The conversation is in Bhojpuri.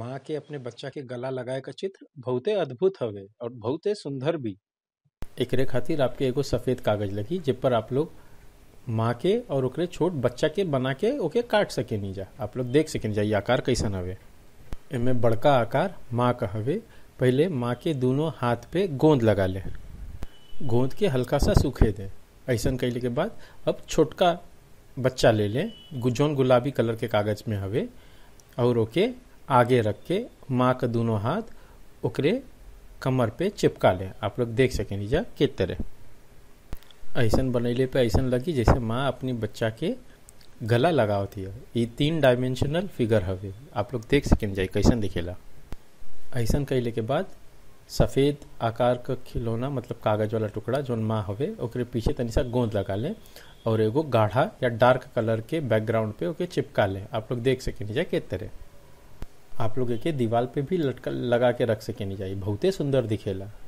माँ के अपने बच्चा के गला लगाए का चित्र बहुते अद्भुत हवे और बहुते सुंदर भी एकरे खातिर आपके एगो सफेद कागज लगी जिस पर आप लोग माँ के और ओकरे छोट बच्चा के बना के ओके काट सके नहीं जा आप लोग देख सके जा ये आकार कैसन हवे एमे बड़का आकार माँ का हवे पहले माँ के दोनों हाथ पे गोंद लगा ले गोंद के हल्का सा सूखे दे ऐसा कैले के बाद अब छोटका बच्चा ले ले जौन गुलाबी कलर के कागज में हवे और ओके आगे रख के माँ का दोनों हाथ ओकरे कमर पे चिपका ले आप लोग देख सके नीजा के तरह ऐसा बनैले पे ऐसा लगी जैसे माँ अपनी बच्चा के गला लगावती है ये तीन डायमेंशनल फिगर हवे आप लोग देख सकें जाए कैसन दिखेला ऐसा कैले के बाद सफ़ेद आकार का खिलौना मतलब कागज वाला टुकड़ा जौन माँ हवे ओकरे पीछे तनी सा गोंद लगा ले और एगो गाढ़ा या डार्क कलर के बैकग्राउंड पे ओके चिपका ले आप लोग देख सके जाए के तरह आप लोग एके दीवार पे भी लटका लगा के रख सके नहीं जाए बहुते सुंदर दिखेला